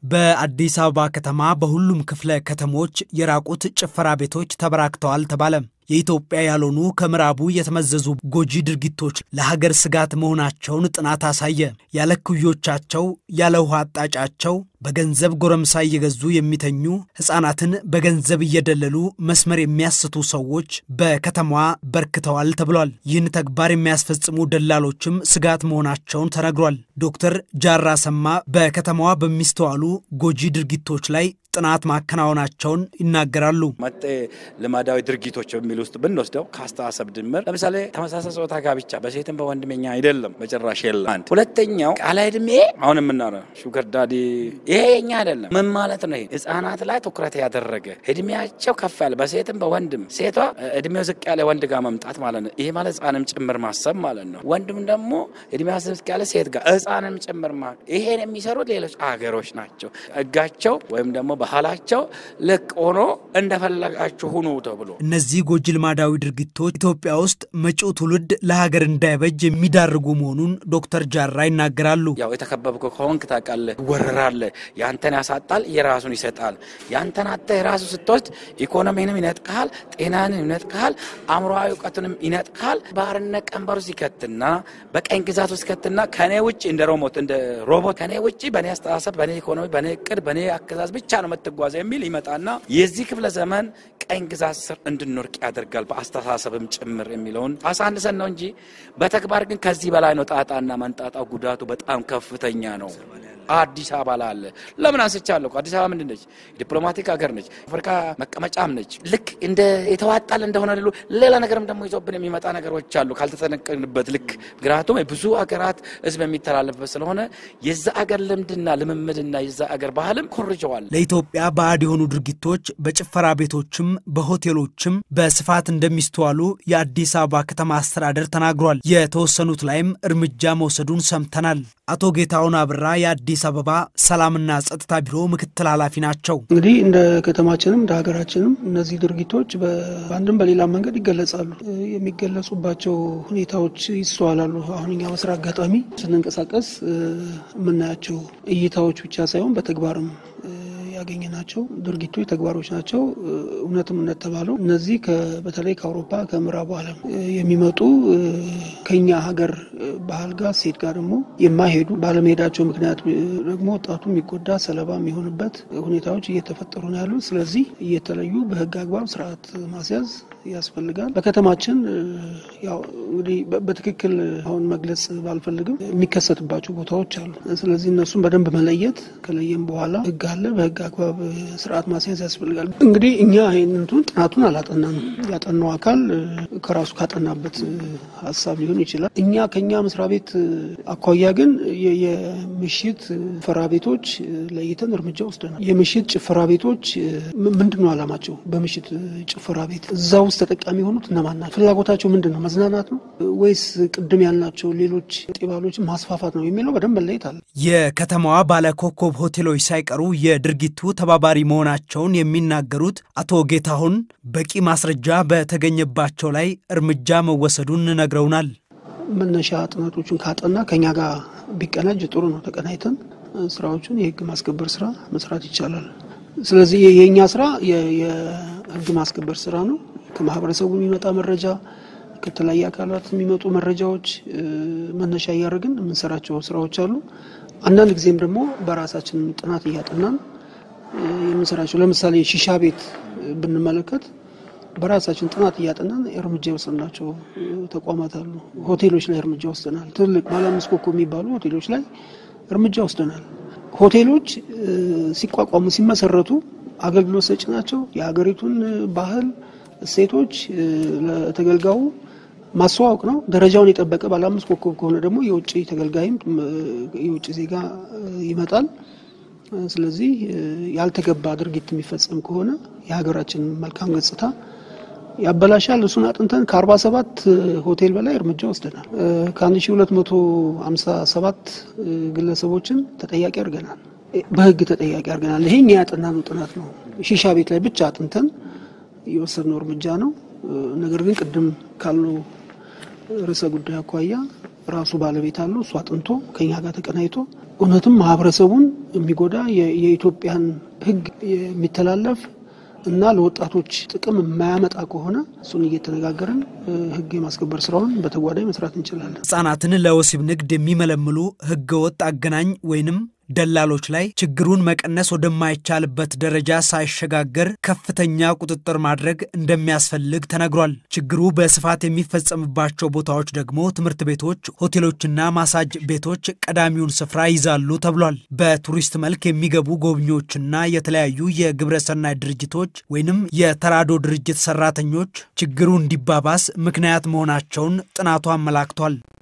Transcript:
በአዲስ አበባ ከተማ በሁሉም ክፍለ ከተሞች የራቁት ጭፈራ ቤቶች ተበራክተዋል ተባለ። የኢትዮጵያ ያልሆኑ ከምዕራቡ የተመዘዙ ጎጂ ድርጊቶች ለሀገር ስጋት መሆናቸውን ጥናት አሳየ። ያለ ኩዮቻቸው ያለ ውሃ አጣጫቸው በገንዘብ ጎረምሳ እየገዙ የሚተኙ ሕፃናትን በገንዘብ እየደለሉ መስመር የሚያስቱ ሰዎች በከተማዋ በርክተዋል ተብሏል። ይህን ተግባር የሚያስፈጽሙ ደላሎችም ስጋት መሆናቸውን ተነግሯል። ዶክተር ጃራ ሰማ በከተማዋ በሚስተዋሉ ጎጂ ድርጊቶች ላይ ጥናት ማከናወናቸውን ይናገራሉ። መጤ ልማዳዊ ድርጊቶች በሚል ውስጥ ብንወስደው ከአስተሳሰብ ድምር ለምሳሌ ተመሳሳይ ጾታ ጋብቻ በሴትም በወንድመኛ አይደለም፣ በጭራሽ የለም። አንድ ሁለተኛው ቃለ ዕድሜ አሁን የምናወራው ሹገር ዳዲ ይሄ የኛ አይደለም። ምን ማለት ነው? ይሄ ህጻናት ላይ ትኩረት ያደረገ እድሜያቸው ከፍ ያለ በሴትም በወንድም ሴቷ እድሜው ዝቅ ያለ ወንድ ጋር መምጣት ማለት ነው። ይሄ ማለት ህጻንም ጭምር ማሰብ ማለት ነው። ወንድም ደግሞ እድሜው ዝቅ ያለ ሴት ጋር ህጻንም ጭምር ማለት ይሄን የሚሰሩት ሌሎች አገሮች ናቸው። ህጋቸው ወይም ደግሞ ባህላቸው ልቅ ሆኖ እንደፈለጋችሁ ሁኑ ተብሎ እነዚህ ጎጂ ልማዳዊ ድርጊቶች ኢትዮጵያ ውስጥ መጪው ትውልድ ለሀገር እንዳይበጅ የሚዳርጉ መሆኑን ዶክተር ጃራ ይናገራሉ። ያው የተከበብክ ከሆንክ ታውቃለህ፣ ትወረራለህ። ያንተን ያሳጣል፣ የራሱን ይሰጣል። ያንተን አተ የራሱ ስትወስድ ኢኮኖሚንም ይነጥቅሃል፣ ጤናንም ይነጥቅሃል፣ አእምሮዊ እውቀትንም ይነጥቅሃል። ባርነት ቀንበር ውስጥ ይከትና በቀኝ ግዛት ውስጥ ይከትና ከኔ ውጭ እንደ ሮቦት እንደ ሮቦት ከኔ ውጭ በእኔ አስተሳሰብ፣ በእኔ ኢኮኖሚ፣ በእኔ እቅድ፣ በእኔ አገዛዝ ብቻ ነው የምትጓዘ የሚል ይመጣና የዚህ ክፍለ ዘመን ቀኝ ግዛት ስር እንድንወርቅ ያደርጋል። በአስተሳሰብም ጭምር የሚለውን አሳንሰን ነው እንጂ በተግባር ግን ከዚህ በላይ ነው። ጣጣና መንጣጣው ጉዳቱ በጣም ከፍተኛ ነው። አዲስ አበባ ላለ ለምን አንስቻለሁ? አዲስ አበባ ምንድን ነች? ዲፕሎማቲክ ሀገር ነች። አፍሪካ መቀመጫም ነች። ልክ እንደ የተዋጣል እንደሆነ ሌሎ ሌላ ነገርም ደግሞ ይዞብን የሚመጣ ነገሮች አሉ ካልተጠነቀቅንበት ልክ ምክንያቱም ብዙ ሀገራት ህዝብ የሚተላለፍበት ስለሆነ የዛ አገር ልምድና ልምምድና የዛ አገር ባህልም ኮርጀዋል። ለኢትዮጵያ ባዕድ የሆኑ ድርጊቶች በጭፈራ ቤቶችም በሆቴሎችም በስፋት እንደሚስተዋሉ የአዲስ አበባ ከተማ አስተዳደር ተናግሯል። የተወሰኑት ላይም እርምጃ መውሰዱን ሰምተናል። አቶ ጌታሁን አብራ የአዲስ አበባ ሰላምና ጸጥታ ቢሮ ምክትል ኃላፊ ናቸው። እንግዲህ እንደ ከተማችንም እንደ ሀገራችንም እነዚህ ድርጊቶች በአንድም በሌላ መንገድ ይገለጻሉ። የሚገለጹባቸው ሁኔታዎች ይስተዋላሉ። አሁን እኛ በስራ አጋጣሚ ስንንቀሳቀስ የምናያቸው እይታዎች ብቻ ሳይሆን በተግባርም ያገኘናቸው ድርጊቶች ተግባሮች ናቸው። እውነትም እንደተባለው እነዚህ በተለይ ከአውሮፓ ከምዕራቡ ዓለም የሚመጡ ከኛ ሀገር ባህል ጋር ሴት ጋር ደግሞ የማይሄዱ ባለመሄዳቸው ምክንያት ደግሞ ወጣቱ የሚጎዳ ሰለባ የሚሆንበት ሁኔታዎች እየተፈጠሩ ነው ያሉት። ስለዚህ እየተለዩ በህግ አግባብ ስርዓት ማስያዝ ያስፈልጋል። በከተማችን ያው እንግዲህ በትክክል አሁን መግለጽ ባልፈልግም የሚከሰትባቸው ቦታዎች አሉ። ስለዚህ እነሱን በደንብ መለየት ከለየም በኋላ ህግ አለ በህግ አግባብ ስርዓት ማስያዝ ያስፈልጋል። እንግዲህ እኛ ይህንንቱን ጥናቱን አላጠናንም። ያጠናው አካል ከራሱ ካጠናበት ሀሳብ ሊሆን ይችላል። እኛ ከኛ መስሪያ ቤት አኳያ ግን የምሽት ጭፈራ ቤቶች ለይተን እርምጃ ወስደናል። የምሽት ጭፈራ ቤቶች ምንድን ነው አላማቸው? በምሽት ጭፈራ ቤት እዛ ውስጥ ተጠቃሚ የሆኑት እነማን ናቸው? ፍላጎታቸው ምንድን ነው? መዝናናት ነው ወይስ ቅድም ያልናቸው ሌሎች ጤባሎችን ማስፋፋት ነው የሚለው በደንብ መለየት አለ። የከተማዋ ባለኮከብ ሆቴሎች ሳይቀሩ የድርጊቱ ተባባሪ መሆናቸውን የሚናገሩት አቶ ጌታሁን በቂ ማስረጃ በተገኘባቸው ላይ እርምጃ መወሰዱን ነግረውናል። መነሻ ጥናቶቹን ካጠና ከኛ ጋር ቢቀናጅ ጥሩ ነው። ተቀናይተን ስራዎቹን የህግ ማስከበር ስራ መስራት ይቻላል። ስለዚህ የእኛ ስራ የህግ ማስከበር ስራ ነው። ከማህበረሰቡ የሚመጣ መረጃ፣ ከተለያየ አካላት የሚመጡ መረጃዎች መነሻ እያደረግን የምንሰራቸው ስራዎች አሉ። አንዳንድ ጊዜም ደግሞ በራሳችን ጥናት እያጠናን የምንሰራቸው ለምሳሌ ሺሻ ቤት ብንመለከት በራሳችን ጥናት እያጠናን እርምጃ የወሰድናቸው ተቋማት አሉ። ሆቴሎች ላይ እርምጃ ወስደናል። ትልቅ ባለ አምስት ኮከብ የሚባሉ ሆቴሎች ላይ እርምጃ ወስደናል። ሆቴሎች ሲቋቋሙ ሲመሰረቱ አገልግሎት ሰጪ ናቸው። የሀገሪቱን ባህል እሴቶች ለተገልጋዩ ማስተዋወቅ ነው። ደረጃውን የጠበቀ ባለ አምስት ኮከብ ከሆነ ደግሞ የውጭ ተገልጋይም የውጭ ዜጋ ይመጣል። ስለዚህ ያልተገባ ድርጊት የሚፈጸም ከሆነ የሀገራችን መልካም ገጽታ ያበላሻል። እሱን አጥንተን ከአርባ ሰባት ሆቴል በላይ እርምጃ ወስደናል። ከአንድ ሺ ሁለት መቶ ሀምሳ ሰባት ግለሰቦችን ተጠያቂ አድርገናል። በህግ ተጠያቂ አድርገናል። ይሄ እኛ ያጠናነው ጥናት ነው። ሺሻ ቤት ላይ ብቻ አጥንተን የወሰድነው እርምጃ ነው። ነገር ግን ቅድም ካሉ ርዕሰ ጉዳይ አኳያ ራሱ ባለቤት አለው። እሱ አጥንቶ ከኛ ጋር ተቀናይቶ እውነትም ማህበረሰቡን የሚጎዳ የኢትዮጵያን ሕግ የሚተላለፍ እና ለወጣቶች ጥቅም የማያመጣ ከሆነ እሱን እየተነጋገርን ሕግ የማስከበር ስራውን በተጓዳኝ መስራት እንችላለን። ሕጻናትን ለወሲብ ንግድ የሚመለምሉ ሕገወጥ አገናኝ ወይንም ደላሎች ላይ ችግሩን መቀነስ ወደማይቻልበት ደረጃ ሳይሸጋገር ከፍተኛ ቁጥጥር ማድረግ እንደሚያስፈልግ ተነግሯል። ችግሩ በስፋት የሚፈጸምባቸው ቦታዎች ደግሞ ትምህርት ቤቶች፣ ሆቴሎችና ማሳጅ ቤቶች ቀዳሚውን ስፍራ ይዛሉ ተብሏል። በቱሪስት መልክ የሚገቡ ጎብኚዎችና የተለያዩ የግብረሰናይ ድርጅቶች ወይንም የተራዶ ድርጅት ሰራተኞች ችግሩ እንዲባባስ ምክንያት መሆናቸውን ጥናቱ አመላክቷል።